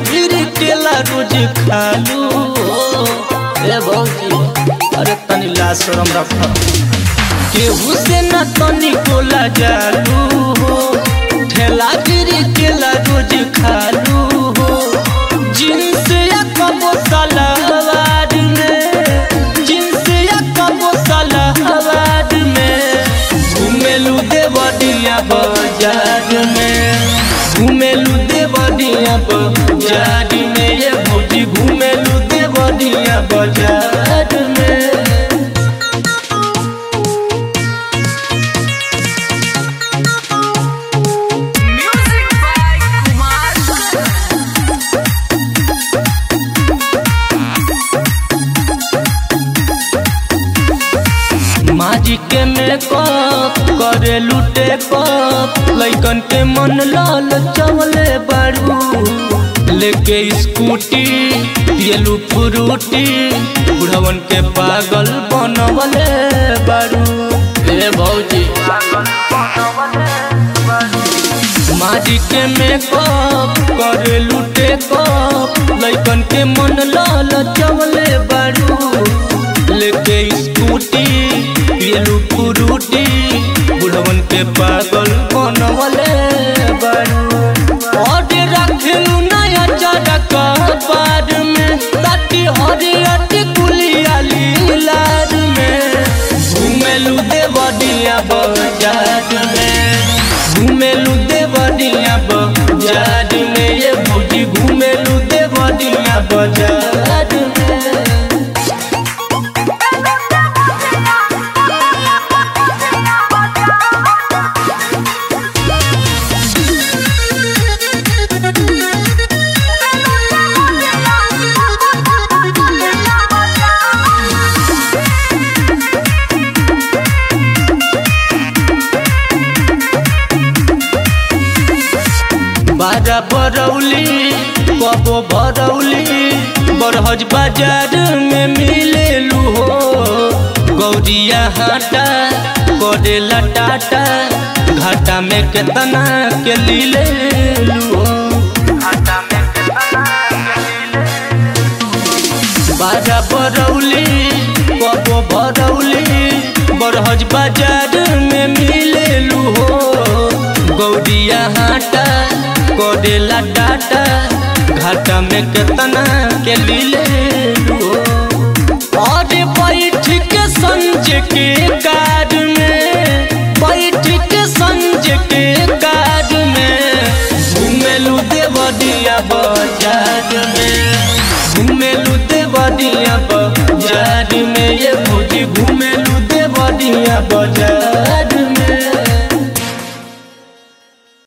फिर केला रोज खालू ए भौजी अरे तनी ला शरम रख केहू से न तनी कोला जालू हो ठेला फिर केला रोज खालू हो जिनस या कबो सलावाद में जिनस या कबो सलावाद में घुमेलू देवरिया बाजार में घुमेलू देवरिया बाजार में ये भौजी घुमेलू देवरिया बाजार में Music by Kumar. माजी के मेकअप करे लूटे कप लैकन के मन लाल चवले बारू लेके स्कूटी पियलू फ्रूटी बुढ़वन के पागल बनवले बारू ए भौजी माजी के मेकअप करे लूटे कप लैकन के मन लाल चवले बारू लेके स्कूटी पियलू फ्रूटी बुढ़वन के पागल बनवले बारू और रखलू नया चरक पार में ताटी हरियत कुलिया लीलार में घुमेलू देवरिया बाजार में घुमेलू देवरिया बाजार में ये भौजी घुमेलू देवरिया बाजार में बाजा बरौली कबो भरौली बरहज बाजार में मिलेलू हो गौरिया हाटा करेला टाटा घाटा में केतना के लीलेलू हो बाजा बरौली कबो भरौली बरहज बाजार में मिलेलू हो गौरिया हाटा करेला टाटा घाटा में केतना के लीलेलू हो और बैठ के संज के कार में